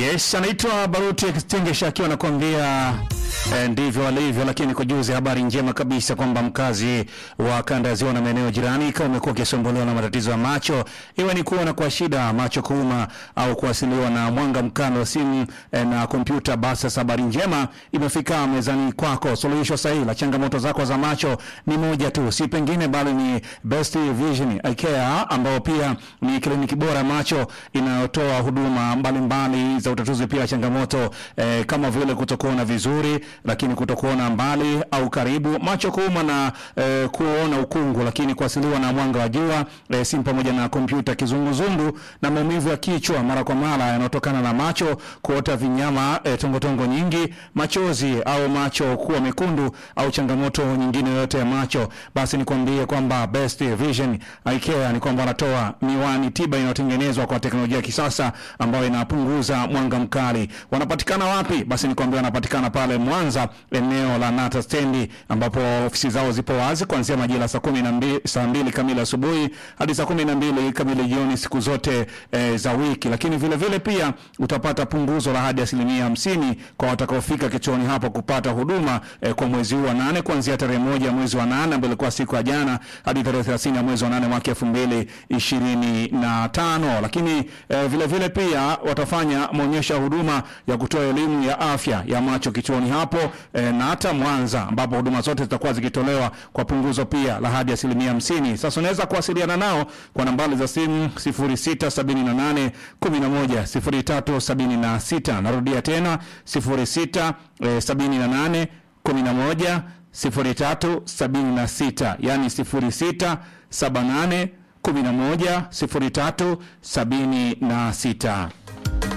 Yes, anaitwa Baruti Extinguisher akiwa anakuambia eh, ndivyo alivyo, lakini kujuzi habari njema kabisa kwamba mkazi wa kanda ya ziwa na maeneo jirani kama umekuwa ukisumbuliwa na matatizo ya macho, iwe ni kuona kwa shida, macho kuuma au kuasiliwa na mwanga mkali wa simu eh, na kompyuta, basi sasa habari njema imefika mezani kwako. Suluhisho sahihi la changamoto zako za macho ni moja tu, si pengine bali ni Best Vision Eye Care ambao pia ni kliniki bora ya macho inayotoa huduma mbalimbali za utatuzi pia changamoto eh, kama vile kutokuona vizuri, lakini kutokuona mbali au karibu, macho kuuma na eh, kuona ukungu, lakini kuasiliwa na mwanga wa jua eh, simu pamoja na kompyuta, kizunguzungu na maumivu ya kichwa mara kwa mara yanayotokana na macho kuota vinyama, eh, tongotongo nyingi, machozi au macho kuwa mekundu au changamoto nyingine yoyote ya macho, basi nikwambie kwamba Best Vision Eye Care ni kwamba wanatoa miwani tiba inayotengenezwa kwa teknolojia ya kisasa ambayo inapunguza mwanga mkali. Wanapatikana wapi? Basi nikwambia wanapatikana pale Mwanza, eneo la Nata stendi, ambapo ofisi zao zipo wazi kuanzia majira saa kumi na mbili saa mbili kamili asubuhi hadi saa kumi na mbili kamili jioni siku zote e, za wiki. Lakini vile vile pia utapata punguzo la hadi asilimia hamsini kwa watakaofika kituoni hapo kupata huduma e, kwa mwezi huu wa nane kuanzia tarehe moja mwezi wa nane ambayo ilikuwa siku ya jana hadi tarehe thelathini ya mwezi wa nane mwaka elfu mbili ishirini na tano. Lakini e, vile vile pia watafanya maonyesho ya huduma ya kutoa elimu ya afya ya macho kituoni hapo e, na hata Mwanza ambapo huduma zote zitakuwa zikitolewa kwa punguzo pia la hadi asilimia hamsini. Sasa unaweza kuwasiliana nao kwa nambari za simu 0678 11 0376. Narudia tena 0678 11 0376, yani 0678 11 0376.